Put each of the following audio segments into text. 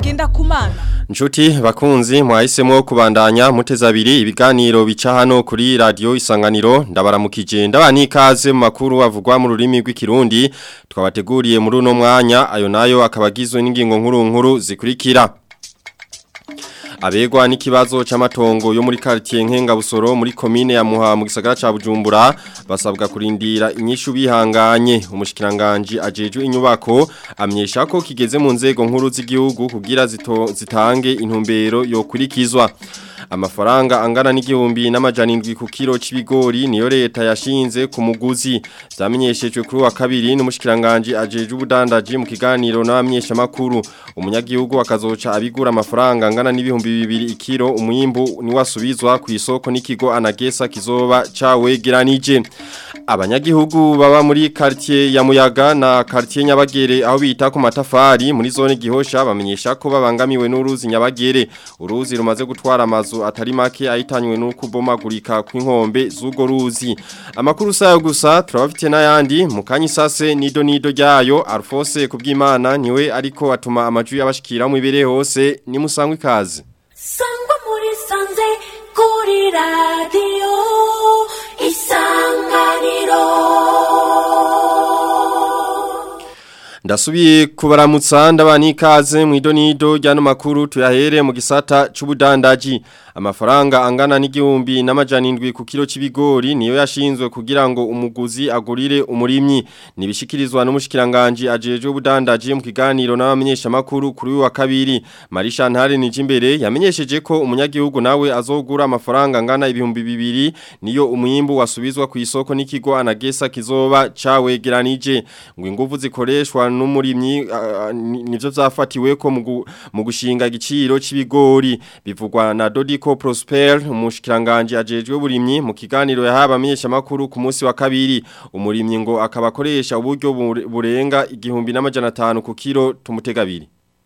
Ngendakumana Nshuti bakunzi mwahisemo kubandanya muteza abiri ibiganiro bica hano kuri radio isanganiro ndabaramukije ndabani ikaze mu makuru avugwa mu rurimi rw'ikirundi twabateguriye muri uno mwanya ayo nayo akabagizwe n'ingingo nkuru nkuru zikurikira Abegwa n'ikibazo c'amatongo yo muri quartier Nkenga Busoro muri commune ya Muha mu gisagara ca Bujumbura basabwa kurindira inyishu bihanganye umushikiranganje ajejwe inyubako amyesha ko kigeze mu nzego nkuru z'igihugu kugira zito, zitange intumbero yo kurikizwa amafaranga angana n'igihumbi n'amajana indwi ku kilo c'ibigori niyo leta yashinze ku muguzi zamenyeshejwe kuri wa kabiri n'umushikiranganje ajeje ubudandaji mu kiganiro n'abamenyesha makuru umunyagihugu akazoca abigura amafaranga angana n'ibihumbi bibiri ikiro umwimbu ni wasubizwa ku isoko n'ikigo anagesa kizoba cawegeranije abanyagihugu baba muri quartier ya Muyaga na quartier Nyabagere aho bita ku matafari muri zone gihosha bamenyesha ko babangamiwe n'uruzi Nyabagere uruzi rumaze gutwara amazu atari make ahitanywe nuko bomagurika kw'inkombe z'ugo ruzi amakuru sayo gusa turabafite n'ayandi mu kanyisase nido nido ryayo Alphonse kubwimana niwe ariko atuma amajwi y'abashikira mu ibere hose ni musangwe ikaze sangwa muri sanze kuri radio isanganiro Ndasubiye kubaramutsa ndabani ikaze mu idonido ryano makuru tuyahere mu gisata c'ubudandaji amafaranga angana n'igihumbi n'amajana indwi ku kilo c'ibigori niyo yashinzwe kugira ngo umuguzi agurire umurimyi nibishikirizwa n'umushikiranganje ajeje ubudandaji mu kiganiro n'abamenyesha makuru kuri wa kabiri Marisha Ntare Nijimbere yamenyesheje ko umunyagihugu nawe azogura amafaranga angana ibihumbi bibiri niyo umwimbu wasubizwa ku isoko n'ikigo anagesa kizoba cawegeranije ngo inguvu zikoreshwa n'umurimyi uh, nivyo vyafatiwe ko mu gushinga igiciro c'ibigori bivugwa na Dodiko Prosper umushikiranganje ajejwe uburimyi mu kiganiro yahaba amenyesha makuru ku munsi wa kabiri umurimyi ngo akabakoresha uburyo burenga igihumbi n'amajana 5 ku kilo tumutegabiri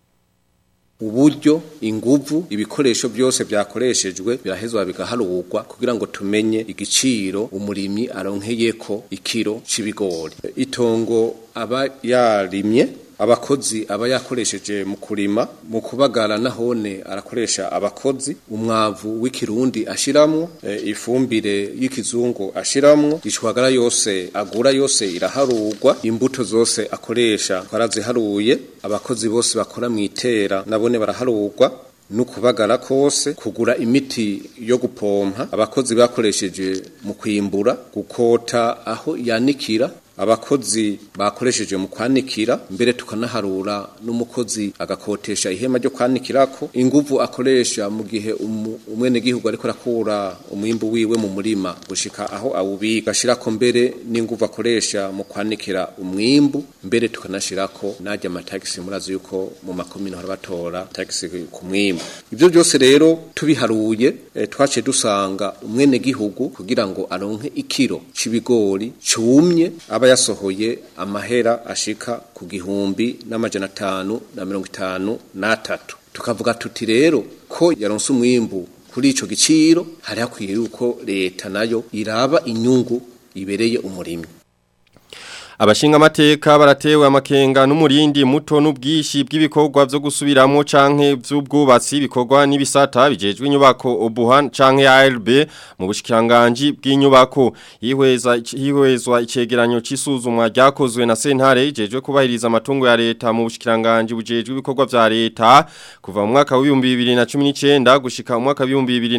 uburyo inguvu ibikoresho byose byakoreshejwe birahezwa bigaharurwa kugira ngo tumenye igiciro umurimyi aronkeyeko ikiro c'ibigori itongo aba yarimye abakozi aba yakoresheje mu kurima mu kubagara nahone arakoresha abakozi umwavu w'ikirundi ashiramwo e, ifumbire y'ikizungu ashiramwo ishwagara yose agura yose iraharurwa imbuto zose akoresha twaraziharuye abakozi bose bakora mu itera nabone baraharurwa nukubagara kose kugura imiti yo gupompa abakozi bakoresheje mu kwimbura gukota aho yanikira abakozi bakoresheje mu kwanikira mbere tukanaharura n'umukozi agakotesha ihema ryo kwanikirako inguvu akoresha mu gihe umwene gihugu ariko rakura umwimbu wiwe mu murima gushika aho awubika gashirako mbere n'inguvu akoresha mu kwanikira umwimbu mbere tukanashirako najya amatagisi murazi yuko mu makomino harabatora tagisi ku mwimbu ivyo byose rero tubiharuye e, twace dusanga umwene gihugu kugira ngo aronke ikiro c'ibigori cumye aba yasohoye amahera ashika ku gihumbi n'amajana atanu na mirongo itanu n'atatu tukavuga tuti rero ko yaronse umwimbu kuri ico giciro hari hakwiye yuko leta nayo iraba inyungu ibereye umurimyi Abashinga amateka baratewe amakenga n'umurindi muto n'ubwishi bw'ibikorwa byo gusubiramo canke by'ubwubatsi bikorwa n'ibisata bijejwe inyubako Obuhan canke ARB mu bushikiranganje bw'inyubako yihweza hihwezwa icegeranyo c'isuzumwa ryakozwe na Sentare ijejwe kubahiriza amatungo ya leta mu bushikiranganje bujejwe ibikorwa vya leta kuva mu mwaka wa 2019 gushika mu mwaka wa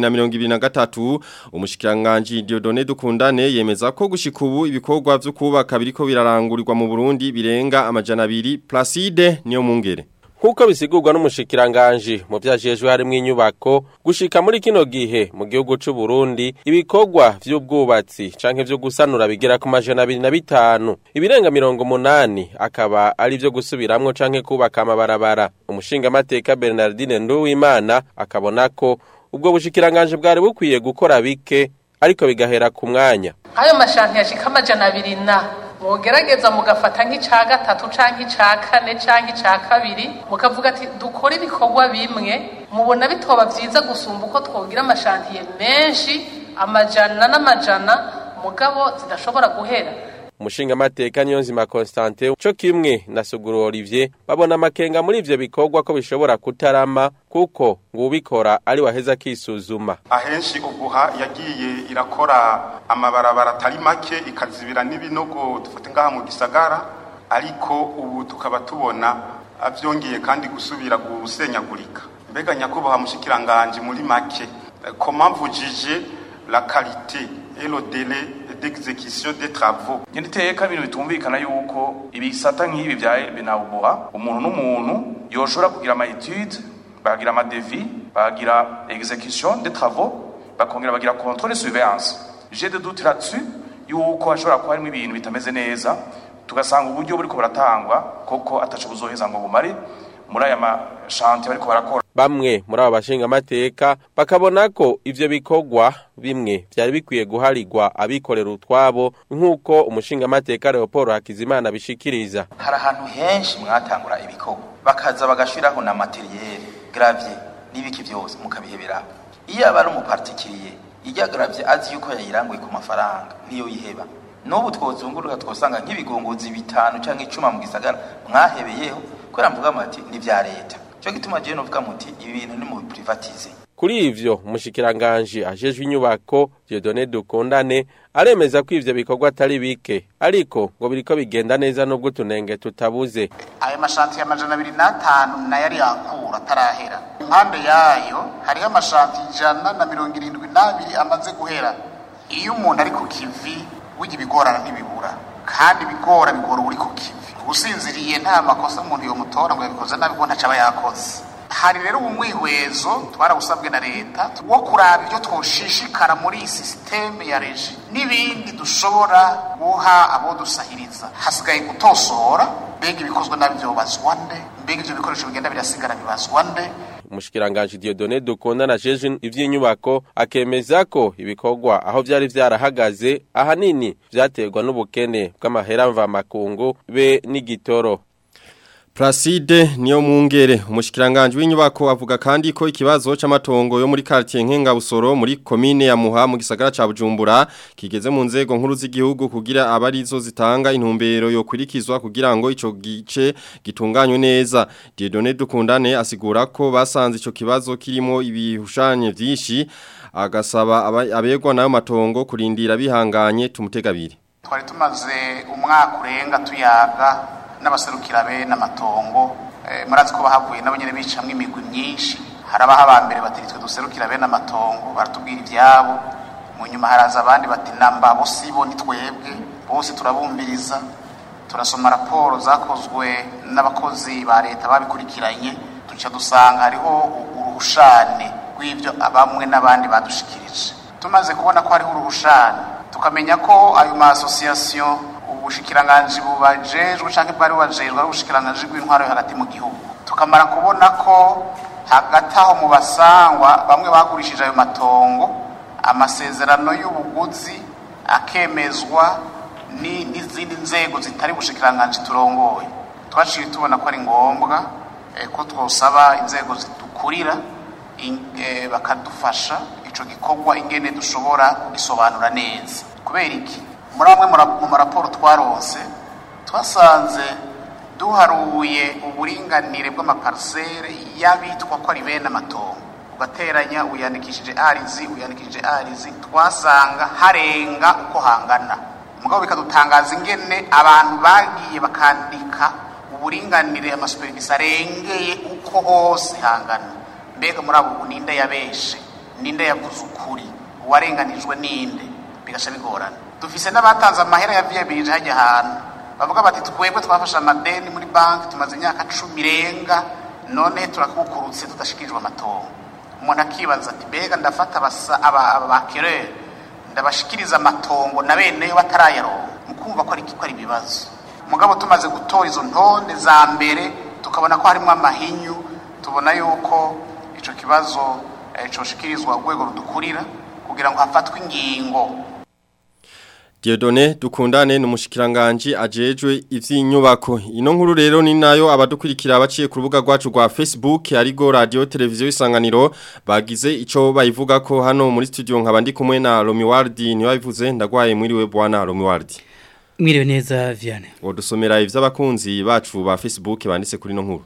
2023 umushikiranganje Diodone Dukundane yemeza ko gushika ubu ibikorwa byo kubaka biriko birara birarangurirwa mu Burundi birenga amajana abiri Placide niyo mungere Nkuko bisigurwa n'umushikiranganje mu vyajejwe harimo inyubako gushika muri kino gihe mu gihugu c'u Burundi ibikorwa vy'ubwubatsi canke vyo gusanura bigera ku majana abiri na bitanu ibirenga mirongo munani akaba ari vyo gusubiramwo canke kubaka amabarabara umushinga amateka Bernardine Nduwimana akabona ko ubwo bushikiranganje bwari bukwiye gukora bike ariko bigahera ku mwanya ayo mashanti yashika amajana abiri na mugerageza mugafata nk'ica gatatu canke ica kane canke ica kabiri mukavuga ati dukore ibikorwa bimwe mubona bitoba vyiza gusumba uko twogira amashantiye menshi amajana n'amajana mugabo zidashobora guhera umushingamateka Niyonzima Constantin co kimwe na Suguru Olivier babona amakenga muri ivyo bikorwa ko bishobora kutarama kuko ngo ubikora ari waheza kisuzuma ahenshi uguha yagiye irakora amabarabara atari make ikazibira n'ibinogo dufate ngaha mu gisagara ariko ubu tukaba tubona avyongeye kandi gusubira gusenyagurika mbega nyakubahwa mushikiranganje muri make comment vujije la qualité et le délai d'exécution des travaux niteka ibintu bitumvikana yuko ibisata nk'ibi bya binawubuha umuntu n'umuntu yoshobora kugira ama etude bagira ama devis bagira exécution des travaux bakongera bagira contrôle et surveillance j'ai de doute là-dessus yuko hashobora kuba harimo ibintu bitameze neza tugasanga uburyo buriko buratangwa koko ataco buzoheza ngo bumare muri aya mashanti bariko barakora bamwe muri abo bashingamateka bakabona ko ivyo bikorwa bimwe vyari bikwiye guharirwa abikorera utwabo nk'uko umushingamateka Leopold Hakizimana bishikiriza hari ahantu henshi mwatangura ibikorwa bakaza bagashiraho na materiyeri gravier n'ibiki byose mukabihebera iyo aba ari umupartikiriye ijya gravier azi yuko yayiranguye ku mafaranga niyo yiheba n'ubu twozunguruka twosanga nk'ibigongozi bitanu cyangwa icuma mu gisagara mwahebeyeho kubera mvuga muti ni vya leta cyo gituma je novuga muti ibi bintu ni mu privatize kuri ivyo umushikiranganje ajejwe inyubako Dieudonné Dukundane aremeza ko ivyo bikorwa atari bike ariko ngo biriko bigenda neza nubwo tunenge tutabuze ayo mashanti y'amajana abiri n'atanu nayo ari yakura atarahera impande yayo hariho amashanti ijana na mirongo irindwi n'abiri amaze guhera iyo umuntu ari ku kivi burya ibigorana ntibibura kandi ibigora bigora uri ku kivi usinziriye nta makosa umuntu yomutora ngo yabikoze nabi kuko ntaco aba yakoze hari rero umwihwezo twarawusabwe na leta wo kuraba ibyo twoshishikara muri iyi sisiteme ya reji n'ibindi dushobora guha abo dusahiriza hasigaye gutosora mbega ibikozwe nabi vyobazwa nde mbega ivyo bikoresho bigenda birasigara bibazwa nde umushikiranganje Dieudonné Dukundane ajeje ivy'inyubako akemeza ko ibikorwa aho vyari vyarahagaze ahanini vyaterwa n'ubukene bw'amahera mvamakungu be n'igitoro Placide niyo mungere umushikiranganje w'inyubako avuga kandi ko ikibazo c'amatongo yo muri quartier Nkenga Busoro muri commune ya Muha mu gisagara ca Bujumbura kigeze mu nzego nkuru z'igihugu kugira abarizo zitanga intumbero yo kurikizwa kugira ngo ico gice gitunganywe neza Dieudonné Dukundane asigura ko basanze ico kibazo kirimo ibihushanye vyinshi agasaba abegwa nayo matongo kurindira bihanganye tumutegabiri twari tumaze umwaka urenga tuyaga n'abaserukira be n'amatongo murazi ko bahavuye nabo nyene bicamwe imigwi myinshi harabaho abambere bati twe duserukira be n'amatongo baratubwira ivyabo mu nyuma haraza abandi bati namba bo sibo ni twebwe bose turabumviriza turasoma raporo zakozwe n'abakozi ba leta babikurikiranye tuca dusanga hariho uruhushane rw'ivyo bamwe n'abandi badushikirije tumaze kubona ko hariho uruhushane tukamenya ko ayo ma association ubushikiranganji bubajejwe canke bwari bubajejwe ari ubushikiranganji bw'intwaro yo hagati mu gihugu tukamara kubona ko hagati aho mu basangwa bamwe bagurishije ayo matongo amasezerano y'ubuguzi akemezwa n'izindi nzego zitari bushikiranganji turongoye twaciye tubona ko ari ngombwa ko twosaba inzego zidukurira bakadufasha ico gikorwa ingene dushobora kugisobanura neza kubera iki muri amwe mu maraporo twaronse twasanze duharuye uburinganire bw'amaparisere y'abitwa ko ari bene amatongo ugateranya uyandikishije arizi uyandikishije arizi twasanga harenga uko hangana mugabo bikadutangaza ingene abantu bagiye bakandika uburinganire amasuperivisi arengeye uko hose hangana mbega muri abo ninde yabeshe ninde yavuze ukuri uwarenganijwe ninde bigasha bigorana dufise n'abatanze amahera ya viyabirije hajya ahantu bavuga bati twebwe twafashe amadeni muri banki tumaze imyaka cumi irenga none turakukurutse tudashikirijwe amatongo umuntu akibaza ati mbega ndafata abakerere ndabashikiriza amatongo na beneyo batarayaronka mukumva ko ari ibibazo mugabo tumaze gutora izo ntonde za mbere tukabona ko harimo amahinyu tubona yuko ico kibazo coshikirizwa urwego rudukurira kugira ngo hafatwe ingingo Diodone dukundane n'umushikiranganje ajejwe ivy'inyubako ino nkuru rero ni nayo abadukurikira baciye ku rubuga rwacu rwa Facebook arigo radio televiziyo isanganiro bagize ico bayivuga ko hano muri studio nkaba ndi kumwe na Romi Wardi ni wabivuze ndagwaye mwiriwe bwana Romi Wardi Mwiriwe neza Viane. Wodusomera ivy'abakunzi bacu ba Facebook banditse kuri no nkuru.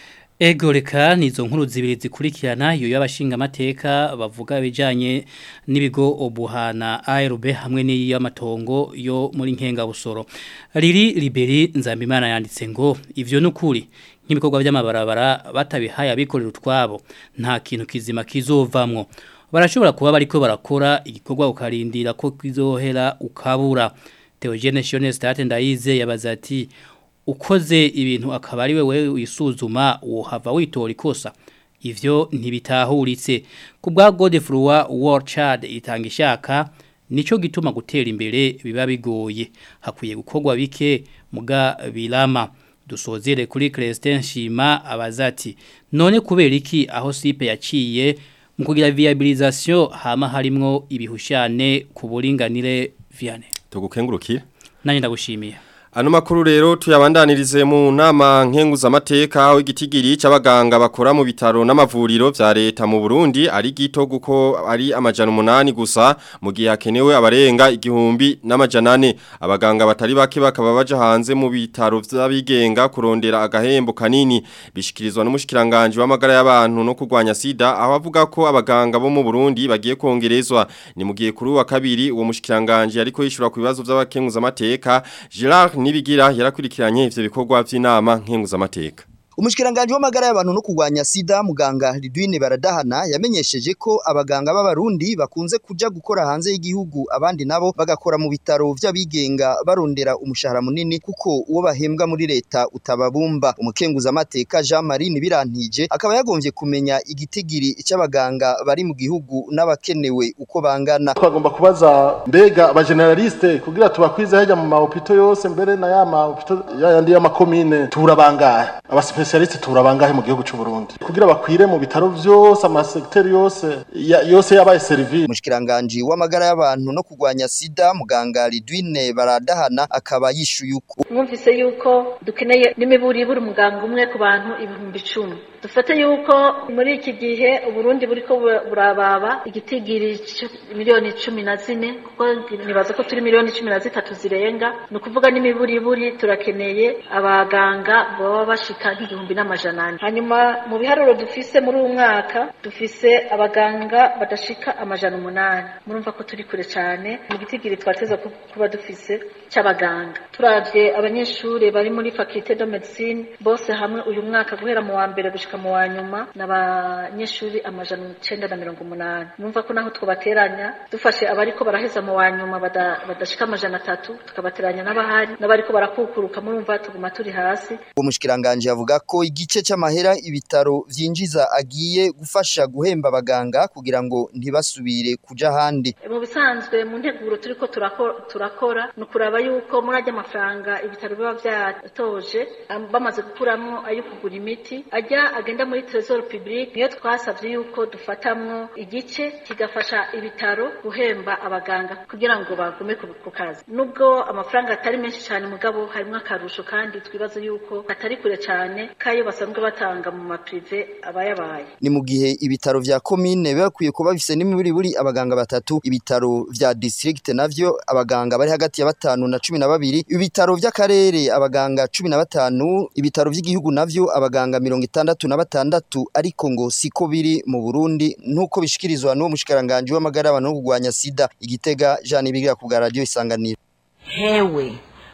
Ego reka nizo nkuru zibiri zikurikirana iyo y'abashinga amateka bavuga bijanye n'ibigo obuhana ARB hamwe n'iy'amatongo yo muri nkenga busoro. Riri Liberi Nzambimana yanditse ngo ivyo nukuri nk'ibikorwa by'amabarabara batabihaye abikorera utwabo nta kintu kizima kizovamwo. Barashobora kuba bariko barakora igikorwa ukarindira ko kizohera ukabura. Theogene Shone State ndayize yabaza ati ukoze ibintu akaba ari wewe wisuzuma wohava witora ikosa ivyo ntibitahuritse ku bwa Godefroy Warchard itanga ishaka nico gituma gutera imbere biba bigoye hakwiye gukorwa bike muga bilama dusozere kuri Christian Shima abazati none kubera iki aho sipe yaciye mu kugira viabilisation hama harimwo ibihushane ku buringanire viane Tugukengurukire. Nanye ndagushimiye. Ano makuru rero tuyabandanirize mu nama nkenguzamateka aho igitigiri c'abaganga bakora mu bitaro n'amavuriro vya leta mu Burundi ari gito guko ari amajana umunani gusa mu gihe hakenewe abarenga igihumbi n'amajana ane abaganga batari bake bakaba baje hanze mu bitaro vy'abigenga kurondera agahembo kanini bishikirizwa n'umushikiranganje w'amagara y'abantu no kurwanya sida aho avuga ko abaganga bo mu Burundi bagiye kongerezwa ni mu gihe kuri wa kabiri uwo mushikiranganje ariko yishura ku bibazo vy'abakenguzamateka Gerard nibigira yarakurikiranye ivyo bikorwa vy'inama nkenguzamateka Umushikiranganje w'amagara y'abantu no kurwanya sida muganga Lidwine Baradahana yamenyesheje ko abaganga b'abarundi bakunze kuja gukora hanze y'igihugu abandi nabo bagakora mu bitaro vy'abigenga barondera umushahara munini kuko uwo bahembwa muri leta utababumba umukenguza amateka Jean Marie Nibirantije akaba yagombye kumenya igitigiri c'abaganga bari mu gihugu n'abakenewe uko bangana twagomba kubaza mbega abageneraliste kugira tubakwize hajya mu mahopito yose mbere na ya mahopito yandi y'amakomine turabangahe abasipesialiste turabangahe mu gihugu cy'u Burundi kugira bakwire mu bitaro vyose amasekiteri yose ya, yose yabaye service umushikiranganje w'amagara y'abantu no kurwanya sida muganga Lidwine Baradahana akaba yishuye uko mwumvise yuko dukeneye n'imiburi buri muganga umwe ku bantu ibihumbi icumi dufate yuko muri iki gihe uburundi buriko burababa igitigiri miliyoni cumi na zine kuko nibaza ko turi miliyoni cumi na zitatu zirenga ni ukuvuga n'imiburiburi turakeneye abaganga baba bashika nk'igihumbi n'amajana ane hanyuma mu biharuro dufise muri uyu mwaka dufise abaganga badashika amajana umunani murumva ko turi kure cyane mu gitigiri twateza kuba dufise c'abaganga turavye abanyeshuri bari muri faculté de médecine bose hamwe uyu mwaka guhera mu wa mbere gushika mu wa nyuma n'abanyeshuri amajana icenda na mirongo umunani numva ko naho twobateranya dufashe abariko baraheza mu wa nyuma badashika amajana atatu tukabateranya n'abahari n'abariko barakukuruka murumva tuguma turi hasi uwo mushikiranganje avuga ko igice c'amahera ibitaro vyinjiza agiye gufasha guhemba abaganga kugira ngo ntibasubire kuja handi mu bisanzwe mu nteguro turiko turakora ni ukuraba yuko muri ajya amafaranga ibitaro biba vyatoje bamaze gukuramwo ayo kugura imiti ajya agenda muri trésor public niyo twasavye yuko dufatamwo igice kigafasha ibitaro guhemba abaganga kugira ngo bagume ku kazi nubwo amafaranga atari menshi cyane mugabo harimo akarusho kandi twibaza yuko atari kure cyane kayo basanzwe batanga mu maprive abayabaye ni mu gihe ibitaro vya commune bakwiye kuba bifise n'imiburi buri abaganga batatu ibitaro vya district navyo abaganga bari hagati ya batanu na cumi na babiri ibitaro vy'akarere abaganga cumi na batanu ibitaro vy'igihugu navyo abaganga mirongo itandatu na batandatu ariko ngo siko biri mu Burundi nkuko bishikirizwa n'uwo mushikiranganje w'amagara abantu no kurwanya sida igitega Jean Ibigira ku radio isanganiro hewe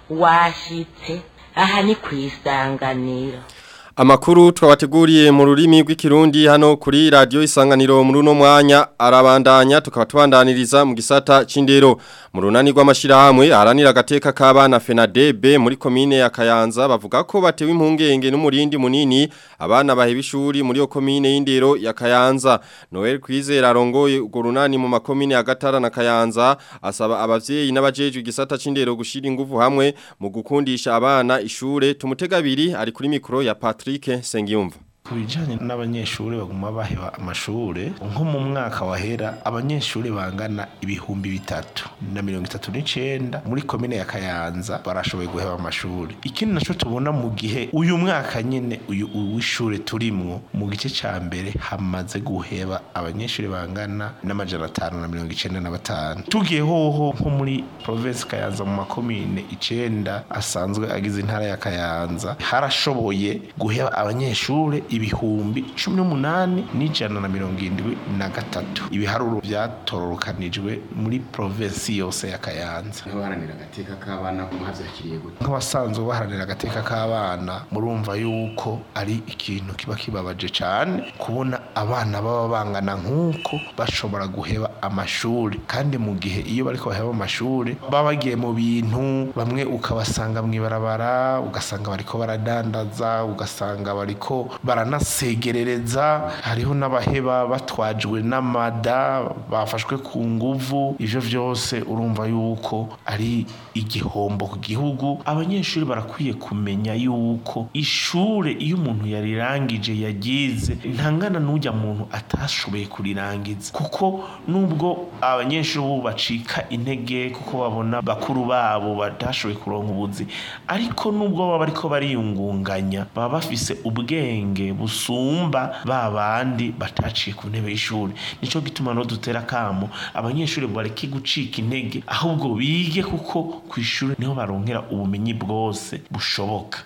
washitse aha ni kwisanganiro Amakuru twabateguriye mu rurimi rw'ikirundi hano kuri radio isanganiro muri uno mwanya arabandanya tukaba tubandaniriza mu gisata c'indero mu runani rw'amashirahamwe haranira agateka k'abana FENADEB muri komine ya Kayanza bavuga ko batewe impungenge n'umurindi munini abana baheba ishuri muri yo komine y'indero ya Kayanza Noel Kwizera arongoye urwo runani mu makomine ya Gatara na Kayanza asaba abavyeyi n'abajejwe igisata c'indero gushira ingufu hamwe mu gukundisha abana ishure tumutegabiri ari kuri mikro ya Patrick Patrick Sengiyumva ku bijyanye n'abanyeshuri baguma baheba amashuri nko mu mwaka wahera abanyeshuri bangana ibihumbi bitatu na mirongo itatu n'icyenda muri komine ya kayanza barashoboye guheba amashuri ikindi nacyo tubona mu gihe uyu mwaka nyine uyu w'ishuri turimwo mu gice cya mbere hamaze guheba abanyeshuri bangana n'amajana atanu na mirongo icyenda na batanu tugiye hoho nko muri provinsi kayanza mu makomine icenda asanzwe agize intara ya kayanza harashoboye guheba abanyeshuri ibihumbi cumi n'umunani n'ijana na mirongo irindwi na gatatu ibiharuro byatororokanijwe muri provinsi yose ya kayanza nk'abaharanira agateka k'abana mwabyakiriye gute nk'abasanzwe baharanira agateka k'abana murumva yuko ari ikintu kiba kibabaje cyane kubona abana baba bangana nk'uko bashobora guheba amashuri kandi mu gihe iyo bariko baheba amashuri baba bagiye mu bintu bamwe ukabasanga mu ibarabara ugasanga bariko baradandaza ugasanga bariko baranasegerereza hariho n'abaheba batwajwe n'amada bafashwe ku nguvu ivyo vyose urumva yuko ari igihombo ku gihugu abanyeshuri barakwiye kumenya yuko ishure iyo umuntu yarirangije yagize ntangana n'ujya muntu atashoboye kurirangiza kuko nubwo abanyeshuri ubu bacika intege kuko babona bakuru babo batashoboye kuronka ubuzi ariko nubwo baba bariko bariyungunganya baba bafise ubwenge busumba ba bandi bataciye ku ntebe y'ishuri nico gituma no dutera kamo abanyeshuri bareke gucika intege ahubwo bige kuko ku ishuri niho baronkera ubumenyi bwose bushoboka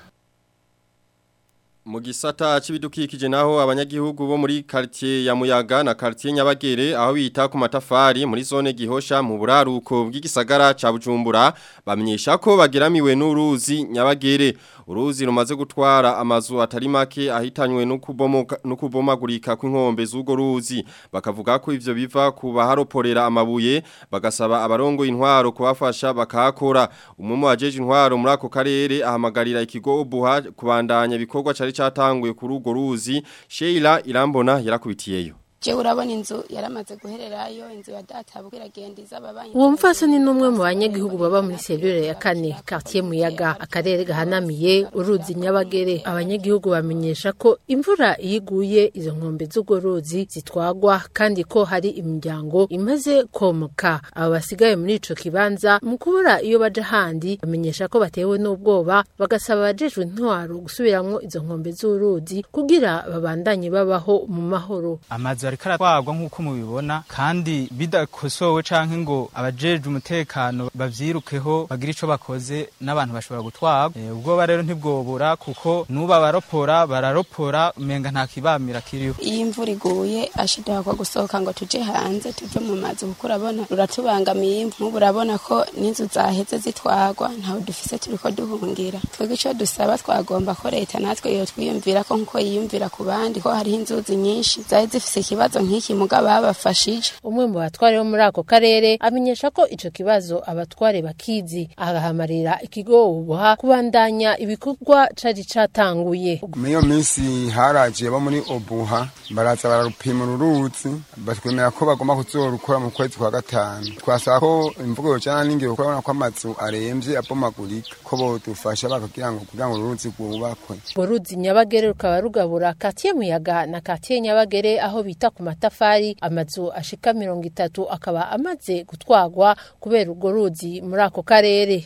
Mu gisata c'ibidukikije naho abanyagihugu bo muri quartier ya Muyaga na quartier Nyabagere aho bita ku matafari muri zone gihosha mu buraruko bw'igisagara ca Bujumbura bamenyesha ko bageramiwe n'uruzi Nyabagere uruzi rumaze gutwara amazu atari make ahitanywe no kubomoka no kubomagurika kw'inkombe z'ugo ruzi bakavuga ko ivyo biva ku baharoporera amabuye bagasaba abarongo intwaro kubafasha bakakora umwe mu bajeje intwaro muri ako karere ahamagarira ikigo buha kubandanya bikorwa cari catanguye kuri ugo ruzi Sheila Irambona yarakubitiyeyo Je urabona inzu yaramaze guhererayo inzu ya data bwiragenda izababanyi Uwo mfasoni ni umwe mu banyagihugu baba muri selule ya kane quartier Muyaga akarere gahanamiye uruzi Nyabagere abanyagihugu bamenyesha ko imvura iyiguye izo nkombe z'ugo ruzi zitwagwa kandi ko hari imiryango imaze komoka abo basigaye muri ico kibanza mu kubura iyo baje handi bamenyesha ko batewe n'ubwoba bagasaba abajejwe intwaro gusubiramwo izo nkombe z'uruzi kugira babandanye babaho mu mahoro amazu ariko aratwagwa nk'uko mubibona kandi bidakosowe canke ngo abajejwe umutekano bavyirukeho bagira ico bakoze n'abantu bashobora gutwagwa e, ubwoba rero ntibwobura kuko nuba baropora bararopora umenga nta kibamira kiriho iyi imvura iguye ashidakwa gusohoka ngo tuje hanze tuve mu mazu kuko urabona ruratubangamiye nk'ubu urabona ko n'inzu zaheze zitwagwa ntawe dufise turiko duhungira twebwe ico dusaba twagomba ko leta natwe yo twiyumvira ko nkuko yiyumvira ku bandi ko hariho inzuzi nyinshi zari zifise ikibazo nk'iki muga babafashije umwe mu batware bo muri ako karere amenyesha ko ico kibazo abatware bakizi agahamarira ikigo ubuha kubandanya ibikorwa cari catanguye Miyo minsi haraje bo muri obuha baraza bararupima uruzi batwemera ko bagomba kuzorukora mu kwezi kwa gatanu twasaba ko imvugo yojana n'ingiro kurabona ko amazu aremvye abomagurika ko bodufasha bakagira ngo kugira ngo uruzi rwubakwe urwo ruzi nyabagere rukaba rugabura katiye muyaga na katiye nyabagere aho bita ku matafari amazu ashika mirongo itatu akaba amaze gutwagwa kubera urwo ruzi muri ako karere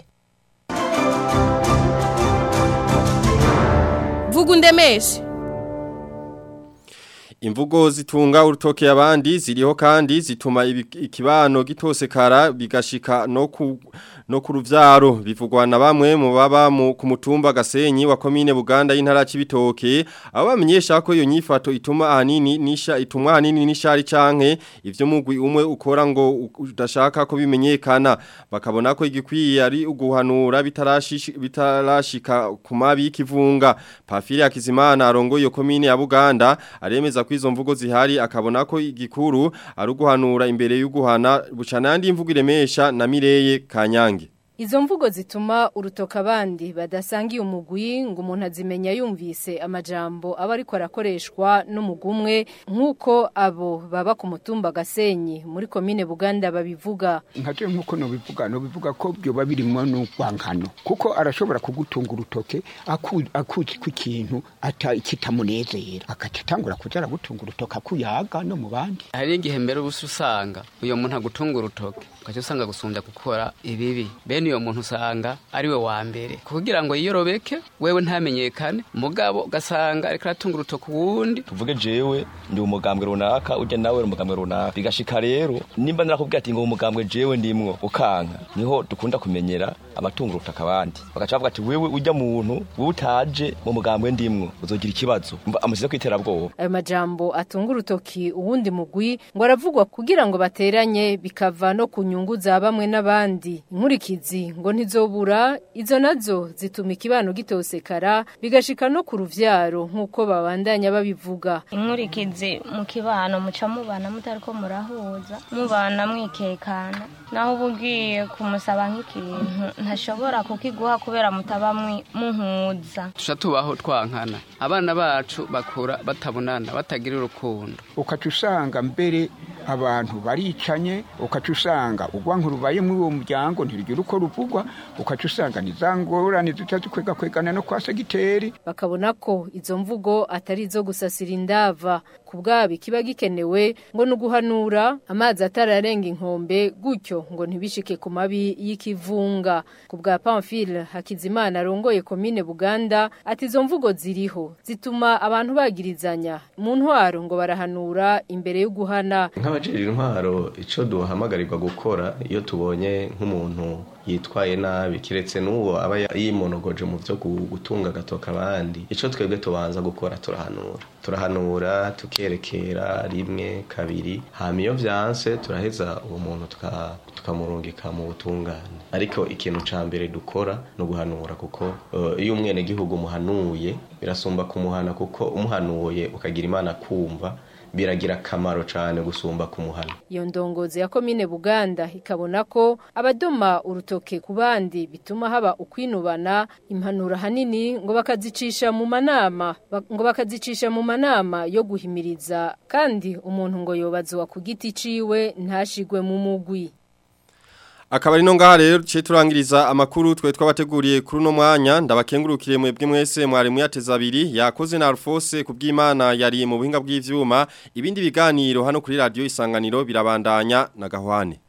vuga undemeshe Imvugo zitunga urutoke abandi ziriho kandi zituma ibi- ikibano gitosekara bigashika no ku no ku ruvyaro bivugwa na bamwe mu baba mu ku mutumba Gasenyi wa komine Buganda y'intara c'ibitoke abo bamenyesha ko iyo nyifato ituma ahanini nisha ituma ahanini nishari canke ivyo mugwi umwe ukora ngo u- udashaka ko bimenyekana bakabona ko igikwiye ari uguhanura bitarashish- bitarashika ku mabi y'ikivunga Pafiri Hakizimana arongo iyo komine ya Buganda aremeza ko izo mvugo zihari akabona ko igikuru ari uguhanura imbere y'uguhana bucana yandi imvugo iremesha na Mireye Kanyange izo mvugo zituma urutoka abandi badasangiye umugwi ngo umuntu azimenya yumvise amajambo aba ariko arakoreshwa n'umugumwe nk'uko abo baba ku mutumba gasenyi muri komine buganda babivuga nkaje nk'uko nobivuga nobivuga ko byoba birimo n'urwankano kuko arashobora kugutunga urutoke aku- akuzi ko ikintu ata kitamunezera agaca atangura kuja aragutunga urutoke akuyaga no mu bandi hari igihe mbere ubusa usanga uyo muntu agutunga urutoke ugaca usanga gusumbya gukora ibibi bene uyo muntu usanga ari we wa mbere kugira ngo yiyorobeke wewe ntamenyekane mugabo ugasanga ariko aratunga urutoke uwundi tuvuge jewe ndi umugambwe runaka ujya nawe uri umugambwe runaka bigashika rero nimba narakubwira ati ngo umugambwe jewe ndimwo ukanka niho dukunda kumenyera abatunga urutaka abandi bagaca bavuga ati wewe ujya muntu wowe utaje mu mugambwe ndimwo uzogira ikibazo Umva, amusize kwiterabwoba ayo majambo atunga urutoki uwundi mugwi ngo aravugwa kugira ngo bateranye bikava no ku nyungu za bamwe n'abandi inkurikizi ngo ntizobura izo nazo zituma ikibano gitosekara bigashika no ku ruvyaro nk'uko babandanya babivuga inkurikizi mu kibano muca mubana mutariko murahuza mubana mwikekana naho uba ugiye kumusaba nk'ikintu ntashobora kukiguha kubera mutaba mwi- muhuza tuca tubaho twankana abana bacu bakura batabonana batagira urukundo ukaca usanga mbere abantu baricanye ukaca usanga urwanka rubaye muri uwo muryango ntirugira uko ruvugwa ukaca usanga nizangorane zica zikwega kwegana no kwa segiteri bakabona ko izo mvugo atari izo gusasira indava ku bwabo ikiba gikenewe ngo ni uguhanura amazi atararenga inkombe gutyo ngo ntibishike ku mabi y'ikivunga ku bwa pamphile hakizimana arongoye komine buganda ati izo mvugo ziriho zituma abantu bagirizanya mu ntwaro ngo barahanura imbere yo guhana nk'abajejwe intwaro icyo duhamagarirwa gukora iyo tubonye nk'umuntu yitwaye nabi kiretse n'uwo aba yimonogoje mu byo gu- gutunga agatoka abandi icyo twebwe tubanza gukora turahanura turahanura tukerekera rimwe kabiri hama iyo vyanse turaheza uwo muntu tuka- tukamurungika mu butungane ariko ikintu ca mbere dukora ni uguhanura kuko eh, iyo umwenegihugu umuhanuye birasumba kumuhana kuko umuhanuye ukagira imana kumva biragira akamaro cyane gusumba kumuhana iyo ndongozi ya komine buganda ikabona ko abadoma urutoke ku bandi bituma haba ukwinubana impanuro hanini ngo bakazicisha mu manama ba- ngo bakazicisha mu manama yo guhimiriza kandi umuntu ngo yobazwa ku giti ciwe ntashigwe mu mugwi Akaba ari no ngaha rero duce turangiriza amakuru twe twabateguriye kuri uno mwanya ndabakengurukire mwebwe mwese mwari muyateza abiri yakoze na Alphonse kubw'Imana yari mu buhinga bw'ivyuma ibindi biganiro hano kuri radio isanganiro birabandanya na gahwane